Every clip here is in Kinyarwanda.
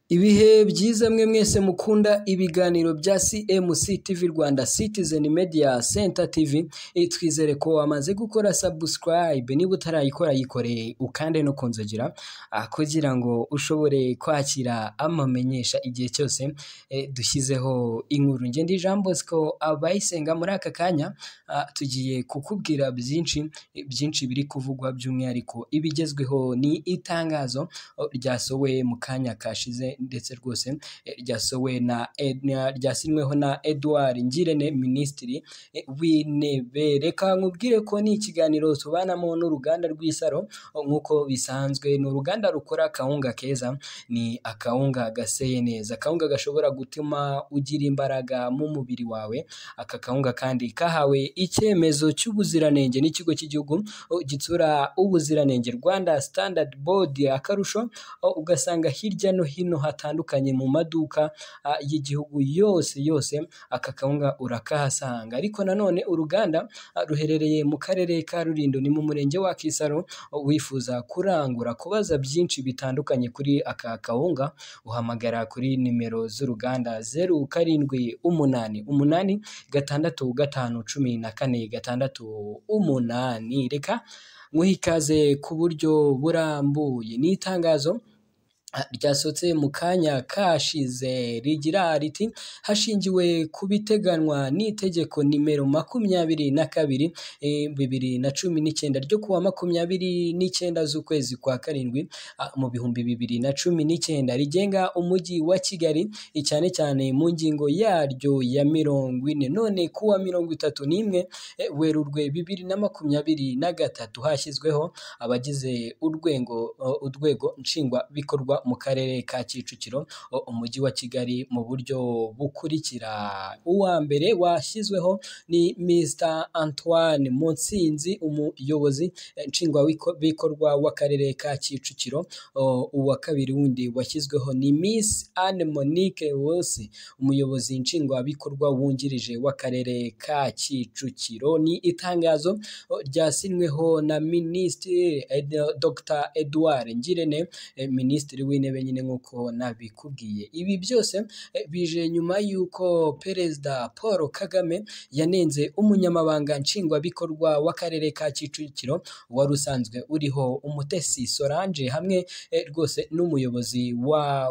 Ibihe byiza mwe mwese mukunda ibiganiro bya CMC TV Rwanda Citizen Media Center TV, twizere ko wamaze gukora subscribe, niba utarayikora yikoreye ukande no ku nzogera kugira ngo ushobore kwakira amamenyesha igihe cyose dushyizeho inkuru. Njye ndi Jean Bosco Abayisenga, muri aka kanya tugiye kukubwira byinshi, byinshi biri kuvugwa by'umwihariko ibigezweho ni itangazo ryasowe mu kanya kashize ndetse rwose ryasowe na ryasinyweho na Edouard Ngirente Minisitiri w'Intebe. Reka nkubwire ko ni ikiganiro tubanamo n'uruganda rw'Isaro nk'uko bisanzwe ni uruganda rukora akawunga keza, ni akawunga gaseye neza, akawunga gashobora gutuma ugira imbaraga mu mubiri wawe, aka kawunga kandi kahawe icyemezo cy'ubuziranenge n'ikigo cy'igihugu gitsura ubuziranenge Rwanda Standard Board, akarusho ugasanga hirya no hino hatandukanye mu maduka y'igihugu yose yose aka kawunga urakahasanga, ariko nanone uruganda ruherereye mu karere ka Rulindo ni mu murenge wa Kisaro, wifuza kurangura kubaza byinshi bitandukanye kuri aka kawunga uhamagara kuri nimero z'uruganda zeru karindwi umunani umunani gatandatu gatanu cumi na kane gatandatu umunani, reka nywuhe ikaze ku buryo burambuye, ni itangazo ryasohotse mu kanya kashize rigira riti hashingiwe ku biteganywa n'itegeko nimero makumyabiri na kabiri bibiri na cumi n'icyenda ryo kuwa makumyabiri n'icyenda z'ukwezi kwa karindwi mu bihumbi bibiri na cumi n'icyenda rigenga umujyi wa Kigali cyane cyane mu ngingo yaryo ya mirongo ine, none kuwa mirongo itatu n'imwe Werurwe bibiri na makumyabiri na gatatu hashyizweho abagize urwego urwego nshingwabikorwa mu karere ka Kicukiro umujyi wa Kigali mu buryo bukurikira uwa mbere washyizweho ni Mr Antoine Mutsinzi umuyobozi nshingwabikorwa w'akarere ka Kicukiro, uwa kabiri wundi washyizweho ni Miss Anne Monique Wose umuyobozi nshingwabikorwa wungirije w'akarere ka Kicukiro, ni itangazo ryasinyweho na Minisitiri Dr Edouard Ngirente Minisitiri w'Intebe nyine nk'uko nabikubwiye, ibi byose bije nyuma y'uko Perezida Paul Kagame yanenze umunyamabanga nshingwabikorwa w'akarere ka Kicukiro wari usanzwe uriho Umutesi Solange hamwe rwose n'umuyobozi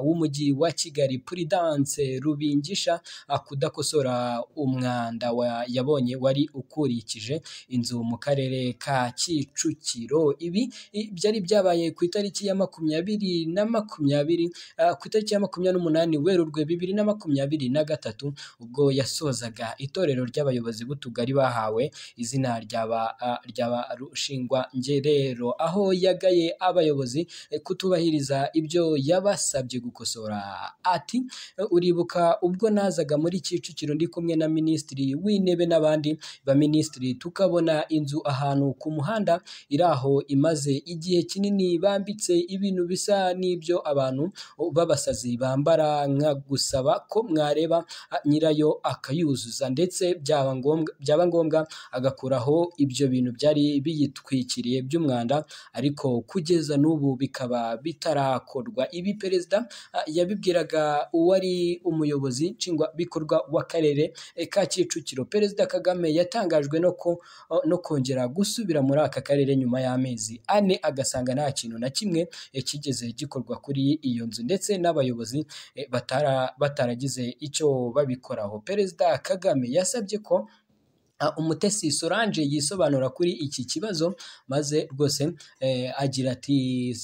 w'umujyi wa Kigali Prudence Rubingisha kudakosora umwanda yabonye wari ukurikije inzu mu karere ka Kicukiro, ibi byari byabaye ku itariki ya makumyabiri na makumyabiri ku itariki ya makumyabiri n'umunani Werurwe bibiri na makumyabiri na gatatu ubwo yasozaga itorero ry'abayobozi b'utugari bahawe izina rya ba Rushingwangerero, aho yagaye abayobozi kutubahiriza ibyo yabasabye gukosora, ati uribuka ubwo nazaga muri Kicukiro ndi kumwe na Minisitiri w'Intebe n'abandi baminisitiri tukabona inzu ahantu ku muhanda iri aho imaze igihe kinini bambitse ibintu bisa n'ibyo abantu b'abasazi bambara nka gusaba ko mwareba nyirayo akayuzuza ndetse byaba ngombwa agakuraho ibyo bintu byari biyitwikiriye by'umwanda ariko kugeza n'ubu bikaba bitarakorwa, ibi perezida yabibwiraga uwari umuyobozi nshingwabikorwa w'akarere ka Kicukiro, perezida Kagame yatangajwe no kongera gusubira muri aka karere nyuma y'amezi ane agasanga nta kintu na kimwe kigeze gikorwa kuri iyo nzu ndetse n'abayobozi bataragize icyo babikoraho, perezida Kagame yasabye ko Umutesi Solange yisobanura kuri iki kibazo maze rwose agira ati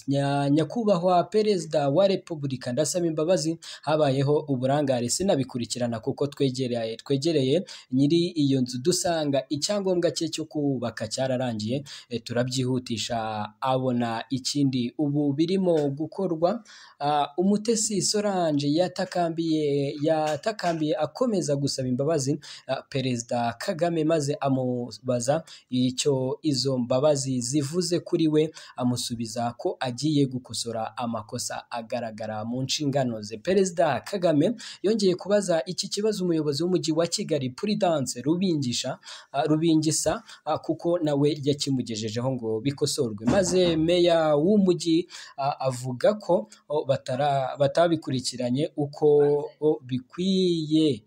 nyakubahwa perezida wa repubulika ndasaba imbabazi habayeho uburangare sinabikurikirana kuko twegereye twegereye nyiri iyo nzu dusanga icyangombwa cye cyo kubaka cyararangiye turabyihutisha abona ikindi ubu birimo gukorwa Umutesi Solange yatakambiye yatakambiye akomeza gusaba imbabazi perezida Kagame maze amubaza icyo izo mbabazi zivuze kuri we amusubiza ko agiye gukosora amakosa agaragara mu nshingano ze perezida kagame yongeye kubaza iki kibazo umuyobozi w'umujyi wa kigali puridanse rubingisha ah, rubingisa ah, kuko nawe yakimugejejeho ngo bikosorwe maze meya w'umujyi ah, avuga ko oh, batara- batabikurikiranye uko oh, bikwiye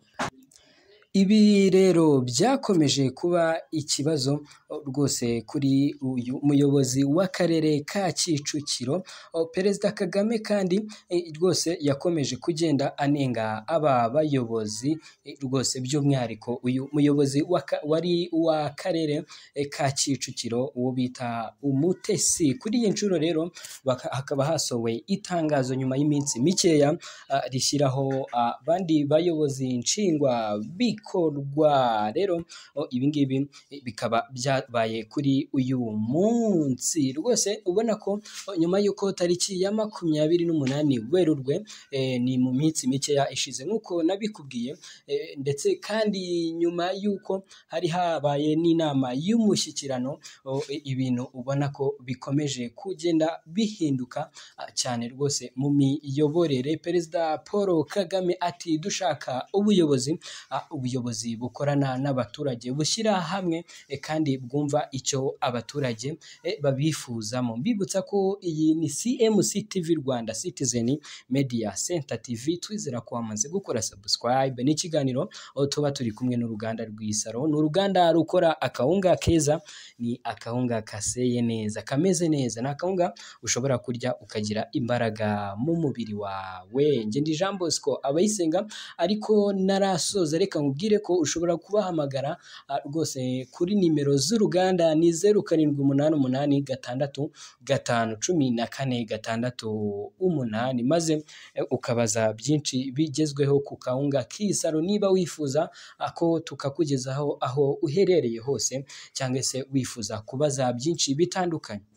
Ibi rero byakomeje kuba ikibazo o, rwose kuri uyu muyobozi w'akarere ka Kicukiro O, perezida Kagame kandi e, rwose yakomeje kugenda anenga aba bayobozi e, rwose by'umwihariko uyu muyobozi w'aka- wari w'akarere e, ka Kicukiro uwo bita Umutesi kuri iyi nshuro rero baka- hakaba hasowe itangazo nyuma y'iminsi mikeya ah, rishyiraho abandi bayobozi nshingwa bikorwa rero o, ibi ngibi eh, bikaba byabaye kuri uyu munsi rwose ubona ko o, nyuma y'uko tariki ya makumyabiri n'umunani werurwe eh, ni mu minsi mikeya ishize nk'uko nabikubwiye eh, ndetse kandi nyuma y'uko hari habaye n'inama y'umushyikirano o, i- ibintu ubona ko bikomeje kugenda bihinduka ah, cyane rwose mu miyoborere perezida paul kagame ati dushaka ubuyobozi ah, ubuyobozi bukorana n'abaturage bushyira hamwe eh, kandi bwumva icyo abaturage eh, babifuzamo mbibutsa ko iyi ni cmc tv rwanda citizen media center tv twizera ko wamaze gukora subscribe n'ikiganiro aho tuba turi kumwe n'uruganda rw'isaro ni uruganda rukora akawunga keza ni akawunga kaseye neza kameze neza ni akawunga ushobora kurya ukagira imbaraga mu mubiri wawe njye ndi Jean Bosco abayisenga ariko narasoza reka nkubwire ko ushobora kubahamagara ah, rwose kuri nimero z'uruganda ni zeru karindwi umunani umunani gatandatu gatanu cumi na kane gatandatu umunani maze eh, ukabaza byinshi bigezweho ku kawunga k'isaro niba wifuza ah, ko tukakugezaho aho uherereye hose cyangwa se wifuza kubaza byinshi bitandukanye